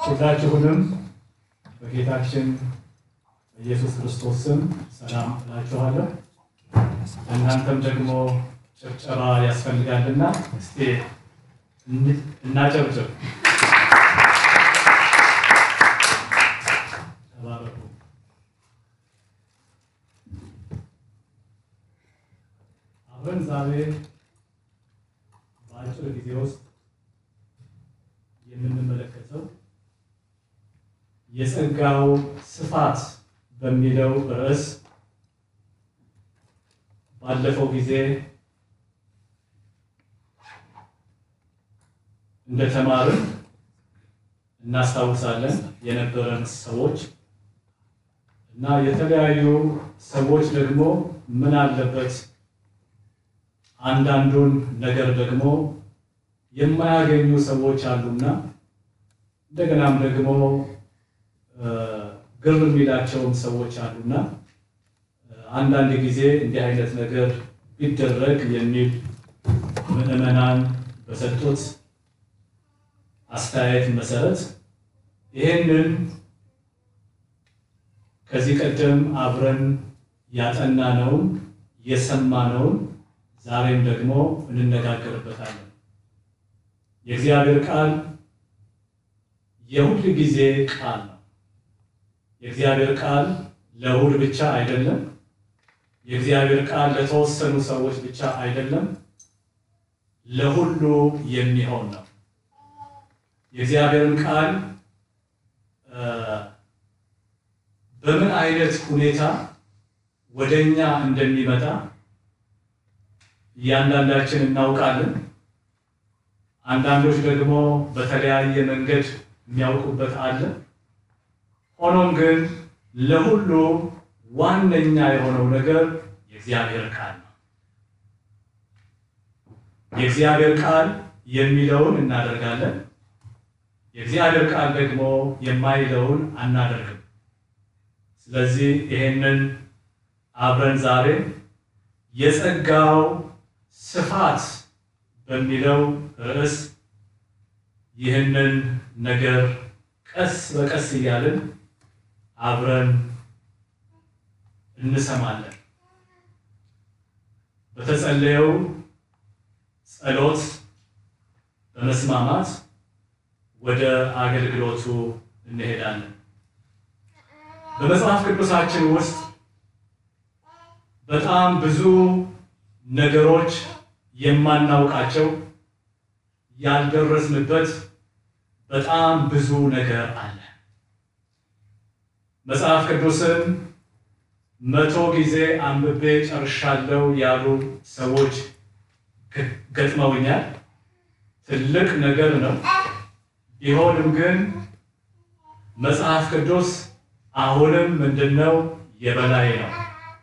ሁላችሁንም በጌታችን በኢየሱስ ክርስቶስ ስም ሰላም እላችኋለሁ። እናንተም ደግሞ ጭብጨባ ያስፈልጋልና እስቲ እናጨብጭብ። ተባረኩ። አብረን ዛሬ በአጭር ጊዜ ውስጥ የምንመለከተው የጸጋው ስፋት በሚለው ርዕስ ባለፈው ጊዜ እንደተማርን እናስታውሳለን የነበረን ሰዎች እና የተለያዩ ሰዎች ደግሞ ምን አለበት አንዳንዱን ነገር ደግሞ የማያገኙ ሰዎች አሉና እንደገናም ደግሞ ግር የሚላቸውም ሰዎች አሉና አንዳንድ ጊዜ እንዲህ አይነት ነገር ቢደረግ የሚል ምዕመናን በሰጡት አስተያየት መሰረት ይህንን ከዚህ ቀደም አብረን ያጠናነውን የሰማነውን ዛሬም ደግሞ እንነጋገርበታለን። የእግዚአብሔር ቃል የሁል ጊዜ ቃል ነው። የእግዚአብሔር ቃል ለእሑድ ብቻ አይደለም። የእግዚአብሔር ቃል ለተወሰኑ ሰዎች ብቻ አይደለም፣ ለሁሉ የሚሆን ነው። የእግዚአብሔርን ቃል በምን አይነት ሁኔታ ወደኛ እንደሚመጣ እያንዳንዳችን እናውቃለን። አንዳንዶች ደግሞ በተለያየ መንገድ የሚያውቁበት አለ። ሆኖም ግን ለሁሉ ዋነኛ የሆነው ነገር የእግዚአብሔር ቃል ነው። የእግዚአብሔር ቃል የሚለውን እናደርጋለን። የእግዚአብሔር ቃል ደግሞ የማይለውን አናደርግም። ስለዚህ ይሄንን አብረን ዛሬ የጸጋው ስፋት በሚለው ርዕስ ይህንን ነገር ቀስ በቀስ እያልን አብረን እንሰማለን። በተጸለየው ጸሎት በመስማማት ወደ አገልግሎቱ እንሄዳለን። በመጽሐፍ ቅዱሳችን ውስጥ በጣም ብዙ ነገሮች የማናውቃቸው ያልደረስንበት በጣም ብዙ ነገር አለ። መጽሐፍ ቅዱስን መቶ ጊዜ አንብቤ ጨርሻለሁ ያሉ ሰዎች ገጥመውኛል። ትልቅ ነገር ነው። ቢሆንም ግን መጽሐፍ ቅዱስ አሁንም ምንድነው የበላይ ነው።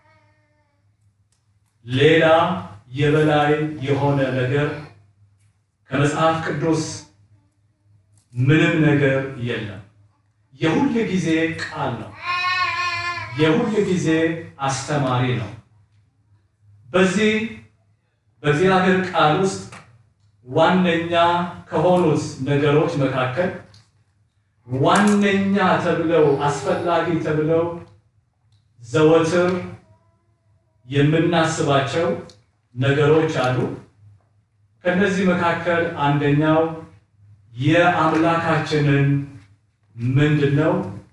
ሌላ የበላይ የሆነ ነገር ከመጽሐፍ ቅዱስ ምንም ነገር የለም። የሁል ጊዜ ቃል ነው። የሁል ጊዜ አስተማሪ ነው። በዚህ በእግዚአብሔር ቃል ውስጥ ዋነኛ ከሆኑት ነገሮች መካከል ዋነኛ ተብለው አስፈላጊ ተብለው ዘወትር የምናስባቸው ነገሮች አሉ። ከነዚህ መካከል አንደኛው የአምላካችንን ምንድነው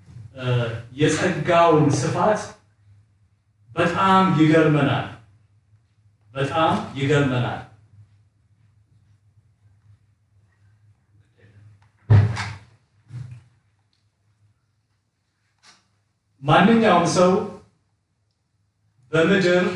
የጸጋውን ስፋት በጣም ይገርመናል። በጣም ይገርመናል። ማንኛውም ሰው በምድር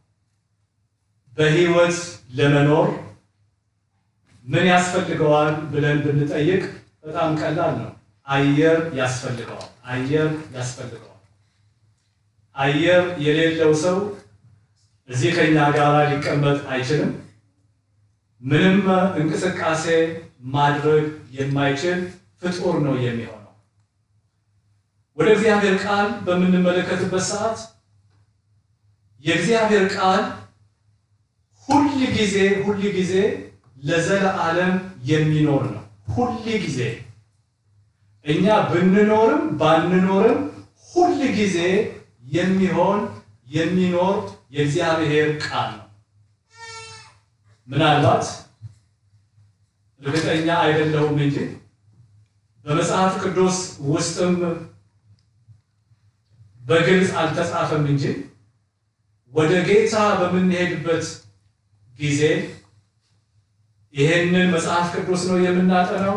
በሕይወት ለመኖር ምን ያስፈልገዋል ብለን ብንጠይቅ በጣም ቀላል ነው። አየር ያስፈልገዋል። አየር ያስፈልገዋል። አየር የሌለው ሰው እዚህ ከኛ ጋር ሊቀመጥ አይችልም። ምንም እንቅስቃሴ ማድረግ የማይችል ፍጡር ነው የሚሆነው። ወደ እግዚአብሔር ቃል በምንመለከትበት ሰዓት የእግዚአብሔር ቃል ሁል ጊዜ ሁል ጊዜ ለዘለዓለም የሚኖር ነው። ሁል ጊዜ እኛ ብንኖርም ባንኖርም ሁል ጊዜ የሚሆን የሚኖር የእግዚአብሔር ቃል ነው። ምናልባት እርግጠኛ አይደለሁም እንጂ በመጽሐፍ ቅዱስ ውስጥም በግልጽ አልተጻፈም እንጂ ወደ ጌታ በምንሄድበት ጊዜ ይሄንን መጽሐፍ ቅዱስ ነው የምናጠናው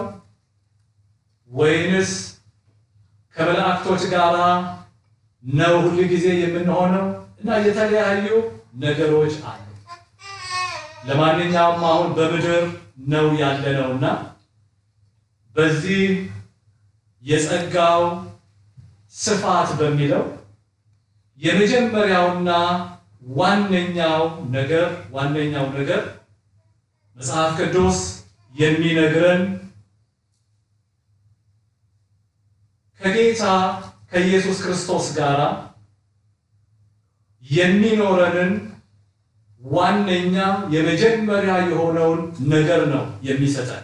ወይንስ ከመላእክቶች ጋር ነው ሁል ጊዜ የምንሆነው? እና የተለያዩ ነገሮች አሉ። ለማንኛውም አሁን በምድር ነው ያለነውና በዚህ የጸጋው ስፋት በሚለው የመጀመሪያውና ዋነኛው ነገር ዋነኛው ነገር መጽሐፍ ቅዱስ የሚነግረን ከጌታ ከኢየሱስ ክርስቶስ ጋር የሚኖረንን ዋነኛ የመጀመሪያ የሆነውን ነገር ነው የሚሰጠን።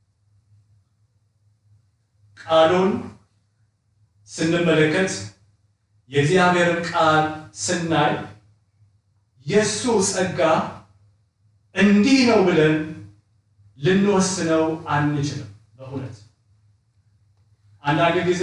ቃሉን ስንመለከት የእግዚአብሔርን ቃል ስናይ የእሱ ጸጋ እንዲህ ነው ብለን ልንወስነው አንችልም። በእውነት አንዳንድ ጊዜ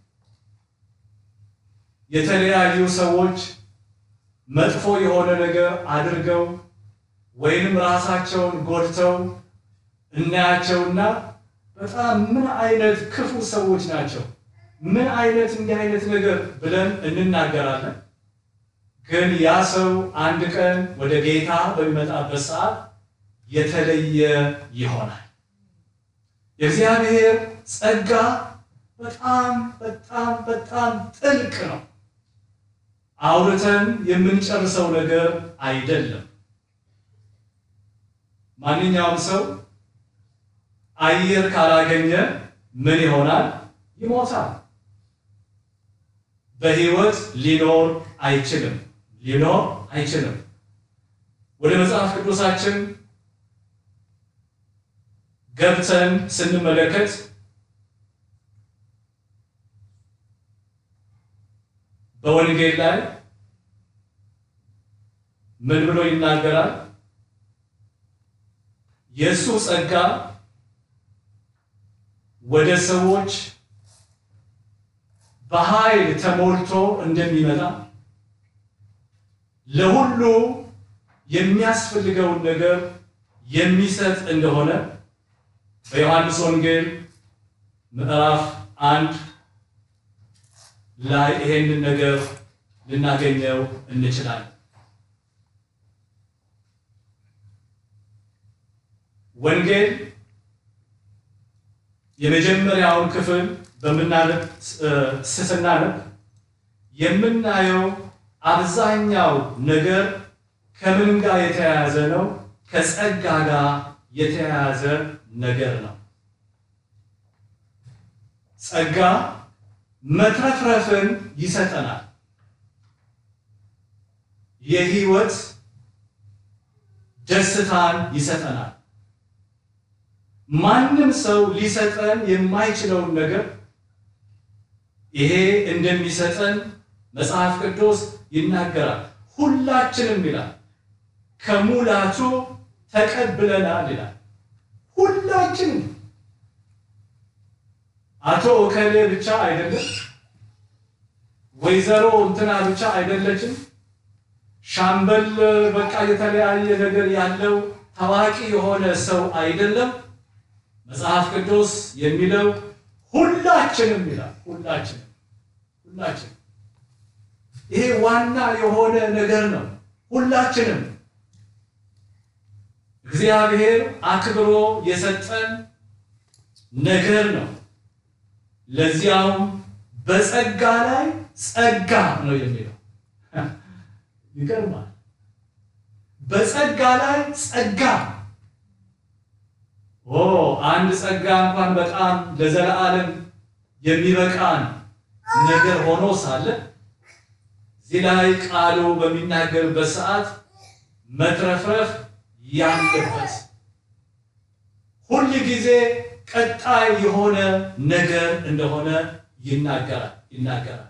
የተለያዩ ሰዎች መጥፎ የሆነ ነገር አድርገው ወይንም ራሳቸውን ጎድተው እናያቸውና በጣም ምን አይነት ክፉ ሰዎች ናቸው፣ ምን አይነት እንዲህ አይነት ነገር ብለን እንናገራለን። ግን ያ ሰው አንድ ቀን ወደ ጌታ በሚመጣበት ሰዓት የተለየ ይሆናል። የእግዚአብሔር ጸጋ በጣም በጣም በጣም ጥልቅ ነው። አውርተን የምንጨርሰው ነገር አይደለም። ማንኛውም ሰው አየር ካላገኘ ምን ይሆናል? ይሞታል። በሕይወት ሊኖር አይችልም። ሊኖር አይችልም። ወደ መጽሐፍ ቅዱሳችን ገብተን ስንመለከት በወንጌል ላይ ምን ብሎ ይናገራል? የእሱ ጸጋ ወደ ሰዎች በኃይል ተሞልቶ እንደሚመጣ ለሁሉ የሚያስፈልገውን ነገር የሚሰጥ እንደሆነ በዮሐንስ ወንጌል ምዕራፍ አንድ ላይ ይሄንን ነገር ልናገኘው እንችላለን። ወንጌል የመጀመሪያውን ክፍል በምናነብ ስናነብ የምናየው አብዛኛው ነገር ከምን ጋር የተያያዘ ነው? ከጸጋ ጋር የተያያዘ ነገር ነው። ጸጋ መትረፍረፍን ይሰጠናል። የህይወት ደስታን ይሰጠናል። ማንም ሰው ሊሰጠን የማይችለውን ነገር ይሄ እንደሚሰጠን መጽሐፍ ቅዱስ ይናገራል። ሁላችንም ይላል ከሙላቱ ተቀብለናል ይላል። ሁላችንም አቶ እከሌ ብቻ አይደለም፣ ወይዘሮ እንትና ብቻ አይደለችም፣ ሻምበል በቃ የተለያየ ነገር ያለው ታዋቂ የሆነ ሰው አይደለም። መጽሐፍ ቅዱስ የሚለው ሁላችንም ይላል። ሁላችንም ሁላችንም ይሄ ዋና የሆነ ነገር ነው። ሁላችንም እግዚአብሔር አክብሮ የሰጠን ነገር ነው። ለዚያውም በጸጋ ላይ ጸጋ ነው የሚለው። ይገርማል። በጸጋ ላይ ጸጋ ኦ አንድ ጸጋ እንኳን በጣም ለዘላለም የሚበቃን ነገር ሆኖ ሳለ እዚህ ላይ ቃሉ በሚናገርበት ሰዓት መትረፍረፍ ያለበት ሁል ጊዜ ቀጣይ የሆነ ነገር እንደሆነ ይናገራል ይናገራል።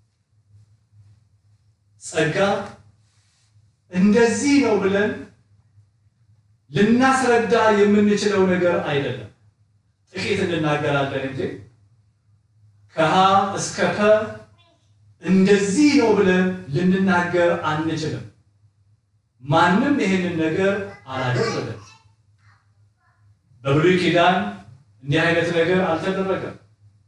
ጸጋ እንደዚህ ነው ብለን ልናስረዳ የምንችለው ነገር አይደለም። ጥቂት እንናገራለን እንጂ ከሀ እስከ ፐ እንደዚህ ነው ብለን ልንናገር አንችልም። ማንም ይሄንን ነገር አላደረገም። በብሉይ ኪዳን እንዲህ አይነት ነገር አልተደረገም።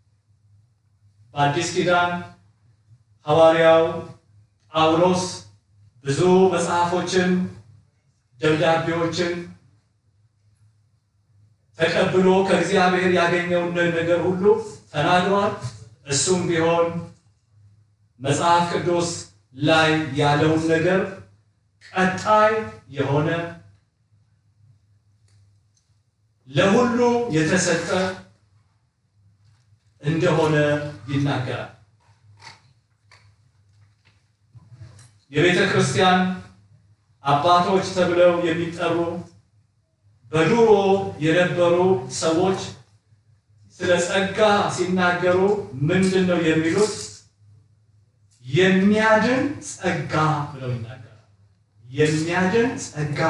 በአዲስ ኪዳን ሐዋርያው ጳውሎስ ብዙ መጽሐፎችን፣ ደብዳቤዎችን ተቀብሎ ከእግዚአብሔር ያገኘውን ነገር ሁሉ ተናግሯል። እሱም ቢሆን መጽሐፍ ቅዱስ ላይ ያለውን ነገር ቀጣይ የሆነ ለሁሉ የተሰጠ እንደሆነ ይናገራል። የቤተ ክርስቲያን አባቶች ተብለው የሚጠሩ በድሮ የነበሩ ሰዎች ስለ ጸጋ ሲናገሩ ምንድን ነው የሚሉት? የሚያድን ጸጋ ብለው ይናገራል። የሚያድን ጸጋ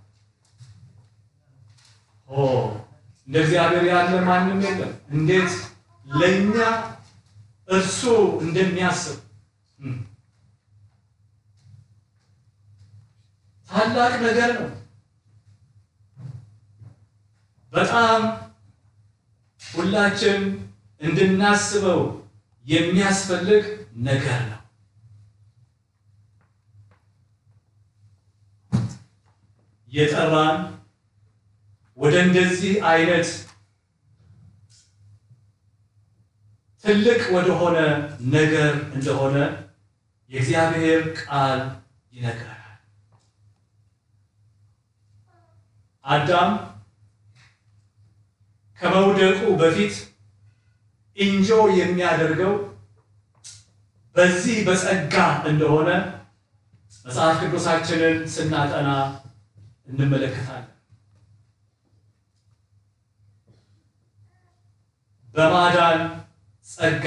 ኦ እንደ እግዚአብሔር ያለ ማንም የለም። እንዴት ለእኛ እርሱ እንደሚያስብ ታላቅ ነገር ነው። በጣም ሁላችን እንድናስበው የሚያስፈልግ ነገር ነው። የጠራን ወደ እንደዚህ አይነት ትልቅ ወደሆነ ነገር እንደሆነ የእግዚአብሔር ቃል ይነግራል። አዳም ከመውደቁ በፊት እንጆ የሚያደርገው በዚህ በጸጋ እንደሆነ መጽሐፍ ቅዱሳችንን ስናጠና እንመለከታለን። በማዳን ጸጋ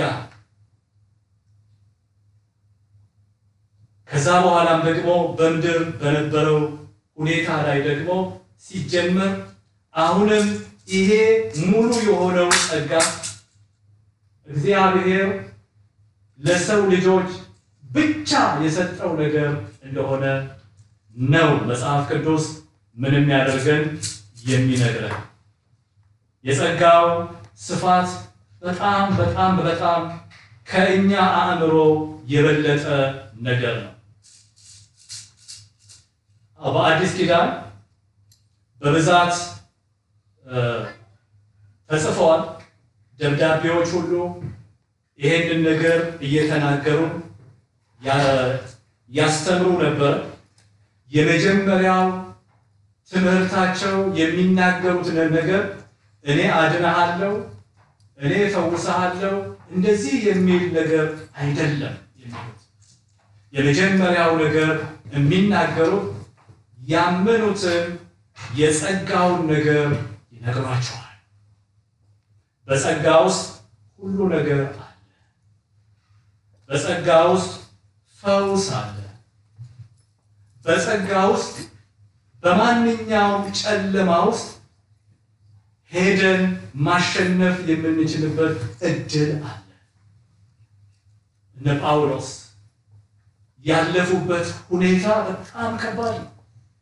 ከዛ በኋላም ደግሞ በምድር በነበረው ሁኔታ ላይ ደግሞ ሲጀመር አሁንም ይሄ ሙሉ የሆነው ጸጋ እግዚአብሔር ለሰው ልጆች ብቻ የሰጠው ነገር እንደሆነ ነው መጽሐፍ ቅዱስ ምንም ያደርገን የሚነግረን። የጸጋው ስፋት በጣም በጣም በጣም ከእኛ አእምሮ የበለጠ ነገር ነው። በአዲስ ኪዳን በብዛት ተጽፈዋል። ደብዳቤዎች ሁሉ ይሄንን ነገር እየተናገሩ ያስተምሩ ነበር። የመጀመሪያው ትምህርታቸው የሚናገሩት ነገር እኔ አድናሃለሁ፣ እኔ እፈውስሃለሁ እንደዚህ የሚል ነገር አይደለም የሚሉት። የመጀመሪያው ነገር የሚናገሩት ያመኑትን የጸጋውን ነገር ይነግሯቸዋል። በጸጋ ውስጥ ሁሉ ነገር አለ። በጸጋ ውስጥ ፈውስ አለ። በጸጋ ውስጥ በማንኛውም ጨለማ ውስጥ ሄደን ማሸነፍ የምንችልበት እድል አለ። እነ ጳውሎስ ያለፉበት ሁኔታ በጣም ከባድ ነው።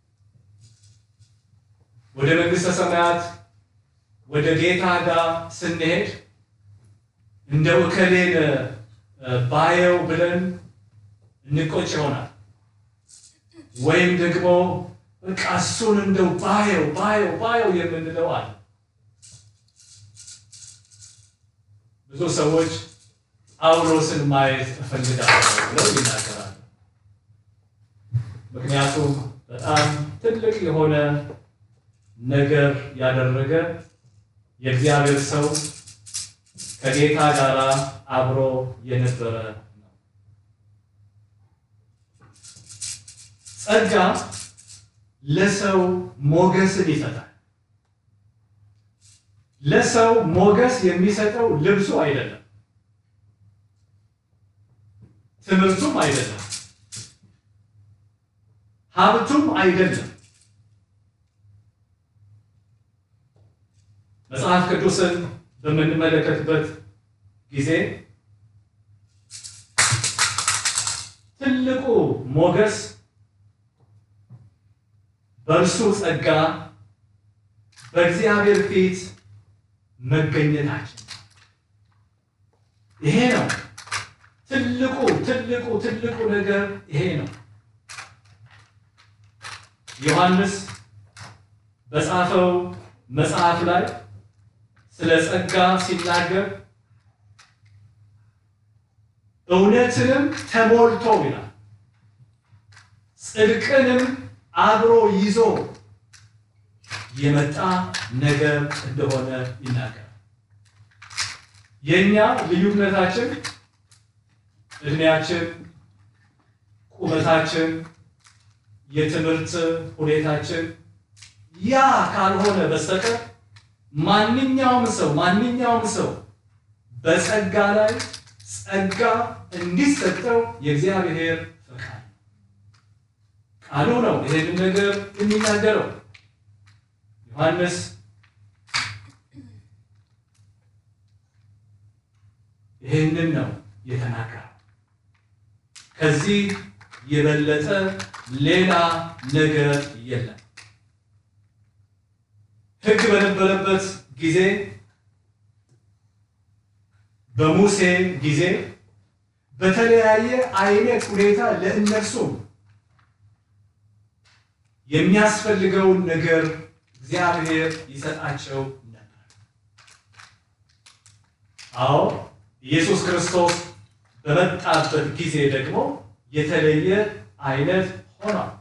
ወደ መንግሥተ ሰማያት ወደ ጌታ ጋር ስንሄድ እንደው እከሌን ባየው ብለን እንቆጭ ይሆናል። ወይም ደግሞ በቃ እሱን እንደው ባየው ባየው ባየው የምንለው አለ። ብዙ ሰዎች ጳውሎስን ማየት እፈልጋለሁ ብለው ይናገራሉ። ምክንያቱም በጣም ትልቅ የሆነ ነገር ያደረገ የእግዚአብሔር ሰው ከጌታ ጋር አብሮ የነበረ ነው። ጸጋ ለሰው ሞገስን ይሰጣል። ለሰው ሞገስ የሚሰጠው ልብሱ አይደለም፣ ትምህርቱም አይደለም፣ ሀብቱም አይደለም። መጽሐፍ ቅዱስን በምንመለከትበት ጊዜ ትልቁ ሞገስ በእርሱ ጸጋ በእግዚአብሔር ፊት መገኘታችን ይሄ ነው። ትልቁ ትልቁ ትልቁ ነገር ይሄ ነው። ዮሐንስ በጻፈው መጽሐፍ ላይ ስለ ጸጋ ሲናገር እውነትንም ተሞልቶ ይላል፣ ጽድቅንም አብሮ ይዞ የመጣ ነገር እንደሆነ ይናገራል። የእኛ ልዩነታችን እድሜያችን፣ ቁመታችን፣ የትምህርት ሁኔታችን ያ ካልሆነ በስተቀር ማንኛውም ሰው ማንኛውም ሰው በጸጋ ላይ ጸጋ እንዲሰጠው የእግዚአብሔር ፈቃድ ቃሉ ነው። ይሄንን ነገር የሚናገረው ዮሐንስ ይህንን ነው የተናገረው። ከዚህ የበለጠ ሌላ ነገር የለም። ሕግ በነበረበት ጊዜ በሙሴ ጊዜ በተለያየ አይነት ሁኔታ ለእነርሱም የሚያስፈልገውን ነገር እግዚአብሔር ይሰጣቸው ነበር። አዎ ኢየሱስ ክርስቶስ በመጣበት ጊዜ ደግሞ የተለየ አይነት ሆኗል።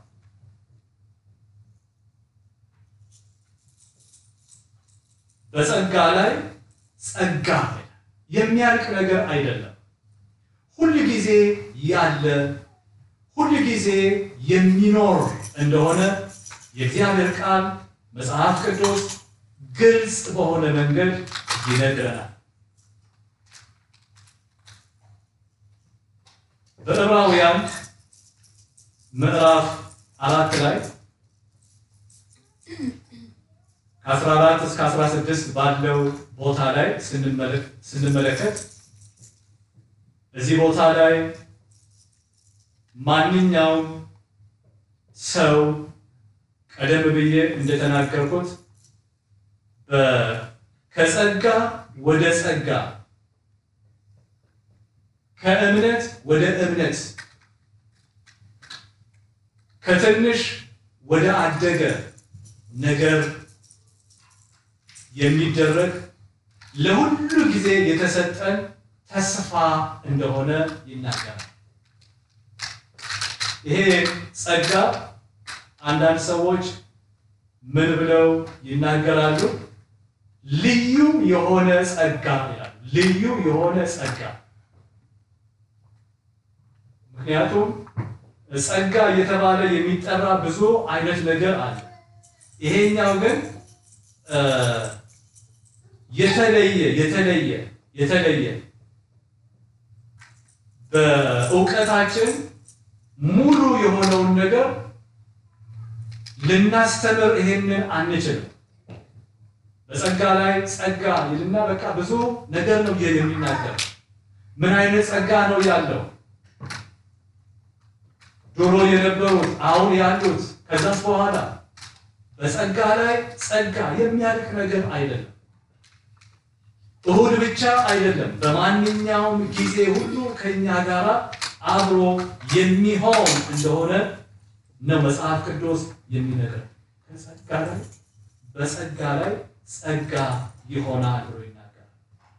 በጸጋ ላይ ጸጋ የሚያልቅ ነገር አይደለም። ሁል ጊዜ ያለ ሁል ጊዜ የሚኖር እንደሆነ የእግዚአብሔር ቃል መጽሐፍ ቅዱስ ግልጽ በሆነ መንገድ ይነግረናል። በዕብራውያን ምዕራፍ አራት ላይ ከ14 እስከ 16 ባለው ቦታ ላይ ስንመለከት እዚህ ቦታ ላይ ማንኛውም ሰው ቀደም ብዬ እንደተናገርኩት ከጸጋ ወደ ጸጋ ከእምነት ወደ እምነት ከትንሽ ወደ አደገ ነገር የሚደረግ ለሁሉ ጊዜ የተሰጠን ተስፋ እንደሆነ ይናገራል። ይሄ ጸጋ አንዳንድ ሰዎች ምን ብለው ይናገራሉ? ልዩ የሆነ ጸጋ ይላሉ። ልዩ የሆነ ጸጋ ምክንያቱም ጸጋ እየተባለ የሚጠራ ብዙ አይነት ነገር አለ። ይሄኛው ግን የተለየ የተለየ የተለየ በእውቀታችን ሙሉ የሆነውን ነገር ልናስተምር ይሄንን አንችልም። በጸጋ ላይ ጸጋ ይልና በቃ ብዙ ነገር ነው የሚናገር። ምን አይነት ጸጋ ነው ያለው? ድሮ የነበሩት አሁን ያሉት ከዛስ በኋላ በጸጋ ላይ ጸጋ የሚያልቅ ነገር አይደለም። እሁድ ብቻ አይደለም። በማንኛውም ጊዜ ሁሉ ከኛ ጋር አብሮ የሚሆን እንደሆነ ነው መጽሐፍ ቅዱስ የሚነግረን። ከጸጋ ላይ በጸጋ ላይ ጸጋ ይሆናል ብሎ ይናገራል።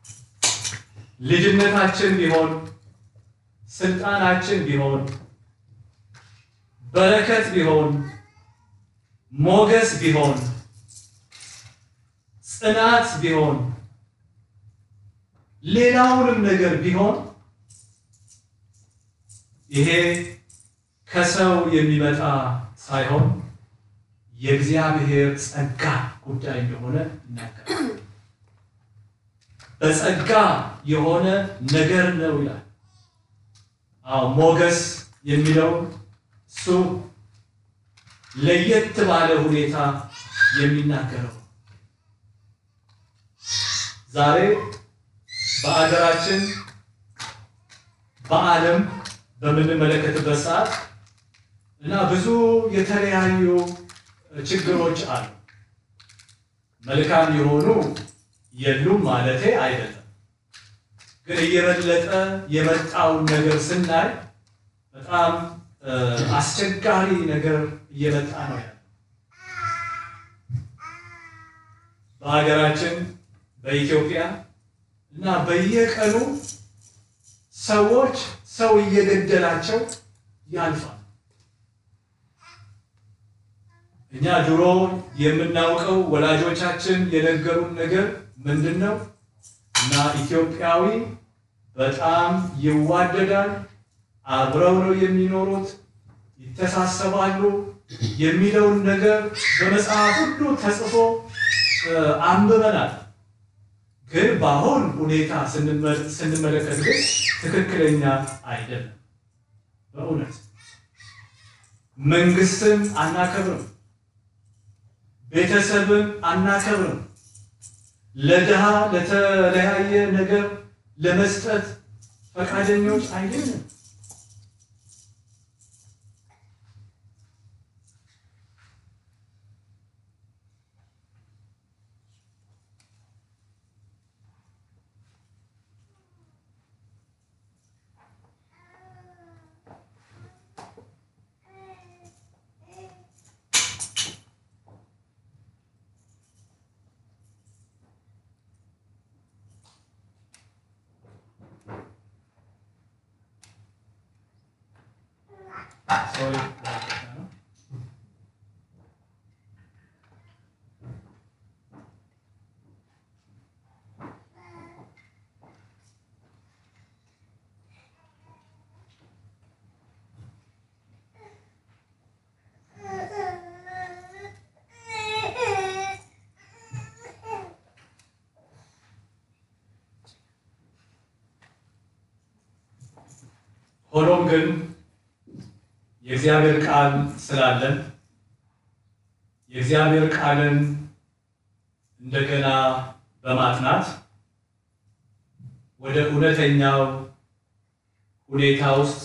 ልጅነታችን ቢሆን ስልጣናችን ቢሆን በረከት ቢሆን ሞገስ ቢሆን ጽናት ቢሆን ሌላውንም ነገር ቢሆን ይሄ ከሰው የሚመጣ ሳይሆን የእግዚአብሔር ጸጋ ጉዳይ እንደሆነ ይናገራል። በጸጋ የሆነ ነገር ነው ይላል። አዎ ሞገስ የሚለው እሱ ለየት ባለ ሁኔታ የሚናገረው ዛሬ በአገራችን በዓለም በምንመለከትበት ሰዓት እና ብዙ የተለያዩ ችግሮች አሉ። መልካም የሆኑ የሉም ማለቴ አይደለም። ግን እየበለጠ የመጣውን ነገር ስናይ በጣም አስቸጋሪ ነገር እየመጣ ነው ያለው። በሀገራችን በኢትዮጵያ እና በየቀኑ ሰዎች ሰው እየገደላቸው ያልፋል። እኛ ድሮ የምናውቀው ወላጆቻችን የነገሩን ነገር ምንድን ነው? እና ኢትዮጵያዊ በጣም ይዋደዳል፣ አብረው ነው የሚኖሩት፣ ይተሳሰባሉ የሚለውን ነገር በመጽሐፍ ሁሉ ተጽፎ አንብበናል። ግን በአሁን ሁኔታ ስንመለከት ግን ትክክለኛ አይደለም። በእውነት መንግስትን አናከብርም፣ ቤተሰብን አናከብርም። ለድሃ ለተለያየ ነገር ለመስጠት ፈቃደኞች አይደለም። ሆኖም ግን የእግዚአብሔር ቃል ስላለን የእግዚአብሔር ቃልን እንደገና በማጥናት ወደ እውነተኛው ሁኔታ ውስጥ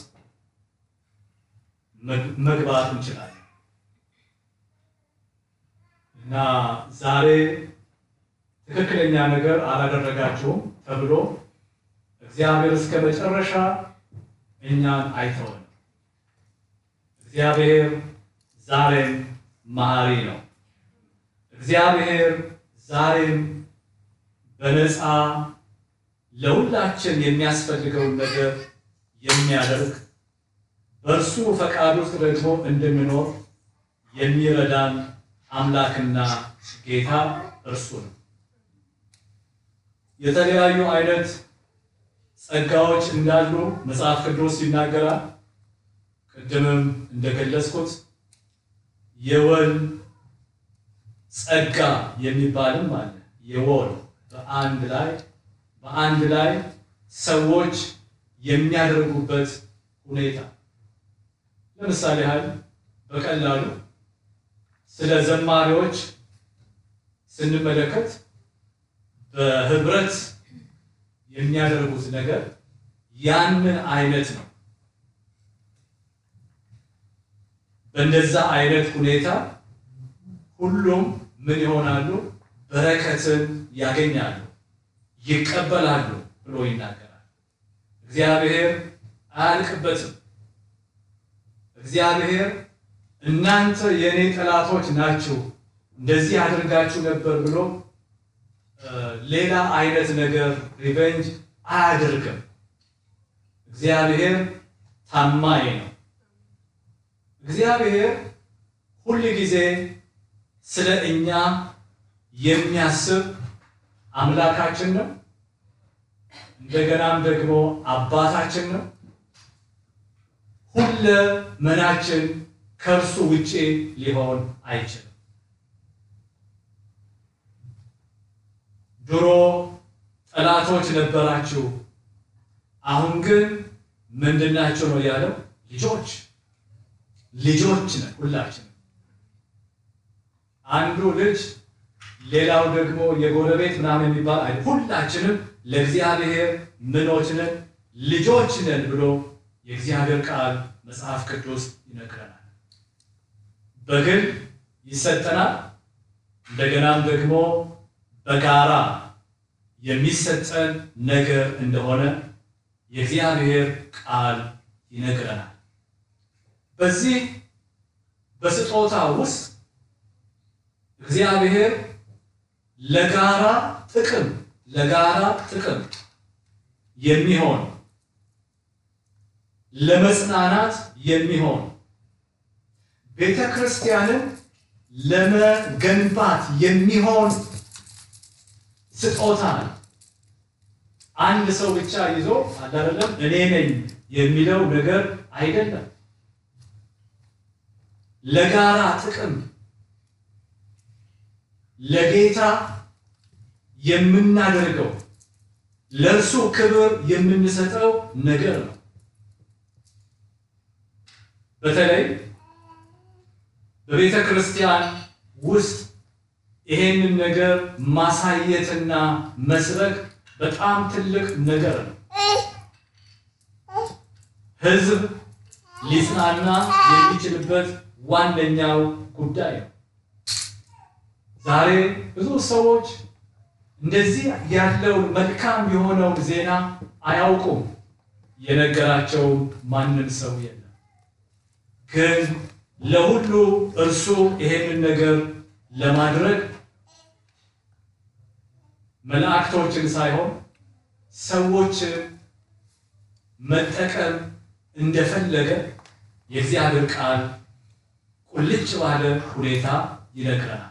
መግባት እንችላለን እና ዛሬ ትክክለኛ ነገር አላደረጋችሁም ተብሎ እግዚአብሔር እስከ መጨረሻ እኛን አይተውን። እግዚአብሔር ዛሬም መሐሪ ነው። እግዚአብሔር ዛሬም በነፃ ለሁላችን የሚያስፈልገውን ነገር የሚያደርግ በእርሱ ፈቃድ ውስጥ ደግሞ እንድንኖር የሚረዳን አምላክና ጌታ እርሱ ነው። የተለያዩ አይነት ጸጋዎች እንዳሉ መጽሐፍ ቅዱስ ይናገራል። ቅድምም እንደገለጽኩት የወል ጸጋ የሚባልም አለ። የወል በአንድ ላይ በአንድ ላይ ሰዎች የሚያደርጉበት ሁኔታ ለምሳሌ ያህል በቀላሉ ስለ ዘማሪዎች ስንመለከት በህብረት የሚያደርጉት ነገር ያንን አይነት ነው። በእንደዛ አይነት ሁኔታ ሁሉም ምን ይሆናሉ? በረከትን ያገኛሉ፣ ይቀበላሉ ብሎ ይናገራል። እግዚአብሔር አያልቅበትም። እግዚአብሔር እናንተ የእኔ ጠላቶች ናችሁ፣ እንደዚህ አድርጋችሁ ነበር ብሎ ሌላ አይነት ነገር ሪቨንጅ አያደርግም። እግዚአብሔር ታማኝ ነው። እግዚአብሔር ሁል ጊዜ ስለ እኛ የሚያስብ አምላካችን ነው። እንደገናም ደግሞ አባታችን ነው። ሁለ መናችን ከእርሱ ውጪ ሊሆን አይችልም። ድሮ ጠላቶች ነበራችሁ፣ አሁን ግን ምንድናቸው ነው ያለው? ልጆች ልጆች ነን ሁላችን። አንዱ ልጅ ሌላው ደግሞ የጎረቤት ምናምን የሚባል አይ ሁላችንም ለእግዚአብሔር ምኖች ነን ልጆች ነን ብሎ የእግዚአብሔር ቃል መጽሐፍ ቅዱስ ይነግረናል። በግል ይሰጠናል፣ እንደገናም ደግሞ በጋራ የሚሰጠን ነገር እንደሆነ የእግዚአብሔር ቃል ይነግረናል። በዚህ በስጦታ ውስጥ እግዚአብሔር ለጋራ ጥቅም ለጋራ ጥቅም የሚሆን ለመጽናናት የሚሆን ቤተ ክርስቲያንን ለመገንባት የሚሆን ስጦታ ነው። አንድ ሰው ብቻ ይዞ አይደለም እኔ ነኝ የሚለው ነገር አይደለም። ለጋራ ጥቅም ለጌታ የምናደርገው ለእርሱ ክብር የምንሰጠው ነገር ነው። በተለይ በቤተ ክርስቲያን ውስጥ ይሄንን ነገር ማሳየትና መስበክ በጣም ትልቅ ነገር ነው። ሕዝብ ሊጽናና የሚችልበት ዋነኛው ጉዳይ ነው። ዛሬ ብዙ ሰዎች እንደዚህ ያለውን መልካም የሆነውን ዜና አያውቁም። የነገራቸው ማንም ሰው የለም። ግን ለሁሉ እርሱ ይሄንን ነገር ለማድረግ መላእክቶችን ሳይሆን ሰዎችን መጠቀም እንደፈለገ የእግዚአብሔር ቃል ቁልጭ ባለ ሁኔታ ይነግረናል።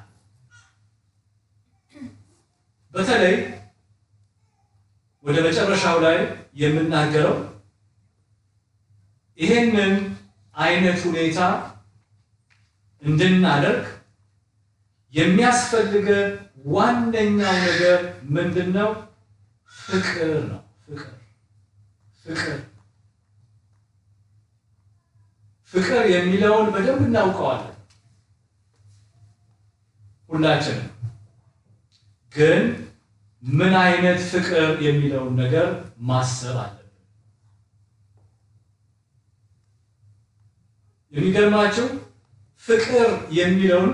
በተለይ ወደ መጨረሻው ላይ የምናገረው ይሄንን አይነት ሁኔታ እንድናደርግ የሚያስፈልገ ዋነኛው ነገር ምንድን ነው? ፍቅር ነው። ፍቅር ፍቅር ፍቅር የሚለውን በደንብ እናውቀዋለን ሁላችንም። ግን ምን አይነት ፍቅር የሚለውን ነገር ማሰብ አለብን። የሚገርማችሁ ፍቅር የሚለውን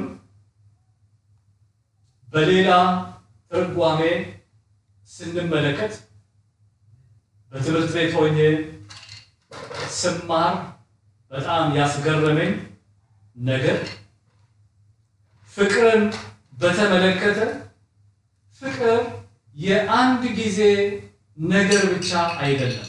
በሌላ ትርጓሜ ስንመለከት በትምህርት ቤት ሆኜ ስማር በጣም ያስገረመኝ ነገር ፍቅርን በተመለከተ ፍቅር የአንድ ጊዜ ነገር ብቻ አይደለም።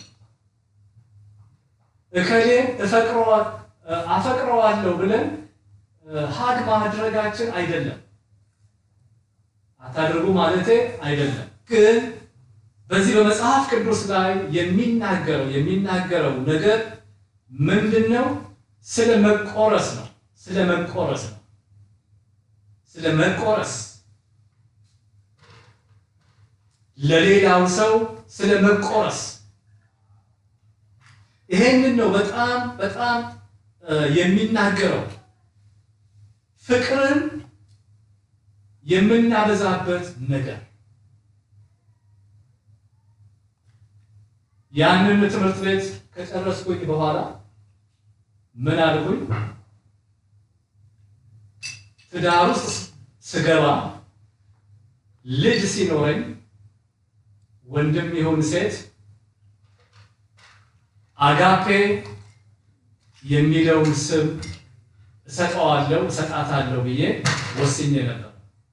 እከሌን አፈቅረዋለሁ ብለን ሀግ ማድረጋችን አይደለም። አታድርጉ ማለቴ አይደለም። ግን በዚህ በመጽሐፍ ቅዱስ ላይ የሚናገረው የሚናገረው ነገር ምንድን ነው? ስለ መቆረስ ነው። ስለ መቆረስ ነው። ስለ መቆረስ ለሌላው ሰው ስለ መቆረስ ይሄንን ነው በጣም በጣም የሚናገረው ፍቅርን የምናበዛበት ነገር ያንን ትምህርት ቤት ከጨረስኩኝ በኋላ ምን አልኩኝ? ትዳር ውስጥ ስገባ ልጅ ሲኖረኝ ወንድም ይሁን ሴት አጋፔ የሚለውን ስም እሰጠዋለሁ እሰጣታለሁ ብዬ ወስኜ ነበር።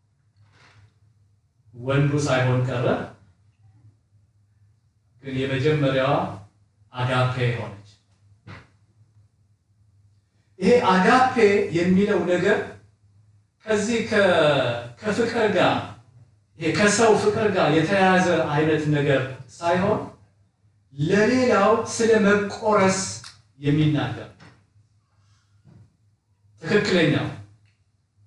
ወንዱ ሳይሆን ቀረ። ግን የመጀመሪያዋ አጋፔ ሆነች። ይሄ አጋፔ የሚለው ነገር ከዚህ ከፍቅር ጋር ይሄ ከሰው ፍቅር ጋር የተያያዘ አይነት ነገር ሳይሆን ለሌላው ስለ መቆረስ የሚናገር ትክክለኛው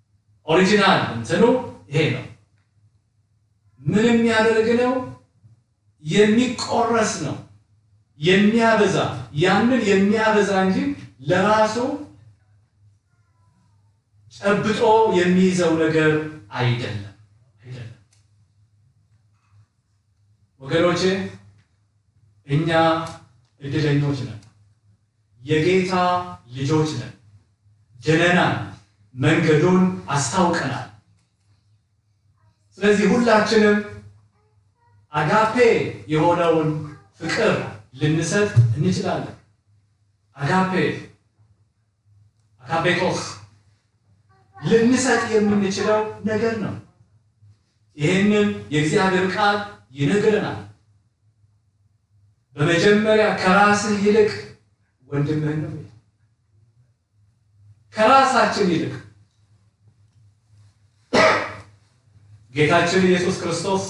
ኦሪጂናል እንትኑ ይሄ ነው። ምን የሚያደርግ ነው? የሚቆረስ ነው የሚያበዛ ያንን የሚያበዛ እንጂ ለራሱ ጨብጦ የሚይዘው ነገር አይደለም አይደለም። ወገኖቼ እኛ እድለኞች ነን፣ የጌታ ልጆች ነን። ድነናል፣ መንገዱን አስታውቀናል። ስለዚህ ሁላችንም አጋፔ የሆነውን ፍቅር ልንሰጥ እንችላለን። አጋፔ አጋፔቶስ ልንሰጥ የምንችለው ነገር ነው። ይህንን የእግዚአብሔር ቃል ይነግረናል። በመጀመሪያ ከራስህ ይልቅ ወንድምህን ነው። ከራሳችን ይልቅ ጌታችን ኢየሱስ ክርስቶስ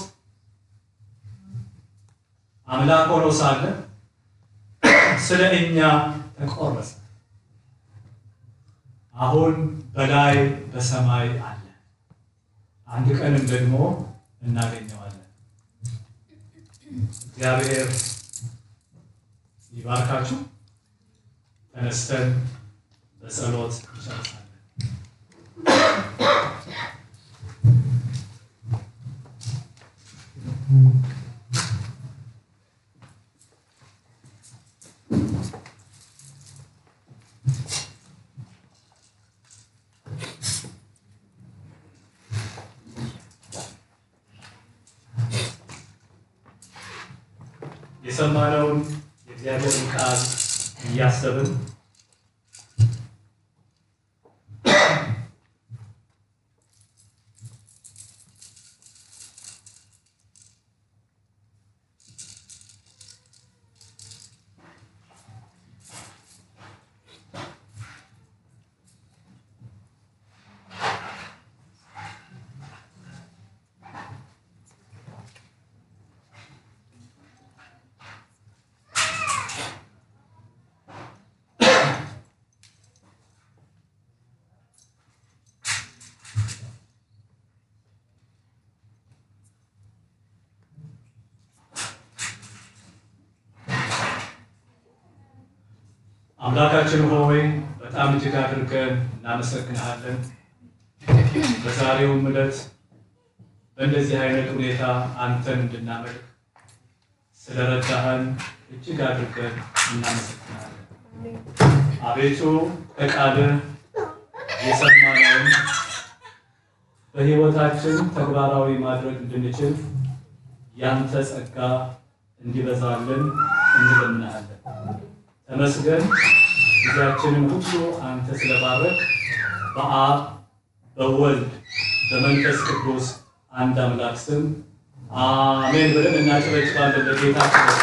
አምላክ ሆኖ ሳለ ስለ እኛ ተቆረሰ። አሁን በላይ በሰማይ አለ። አንድ ቀንም ደግሞ እናገኘዋለን። እግዚአብሔር ይባርካችሁ። ተነስተን በጸሎት እንጨርሳለን። የሰማነውን የእግዚአብሔርን ቃል እያሰብን አምላካችን ሆይ በጣም እጅግ አድርገን እናመሰግንሃለን። በዛሬውም ዕለት በእንደዚህ አይነት ሁኔታ አንተን እንድናመልክ ስለረዳህን እጅግ አድርገን እናመሰግንሃለን። አቤቱ ከቃልህ የሰማነውን በሕይወታችን ተግባራዊ ማድረግ እንድንችል ያንተ ጸጋ እንዲበዛልን እንለምንሃለን። ተመስገን። ጊዜያችንን ሁሉ አንተ ስለባረክ በአብ በወልድ በመንፈስ ቅዱስ አንድ አምላክ ስም አሜን ብለን እናጨበጭባለን ለጌታችን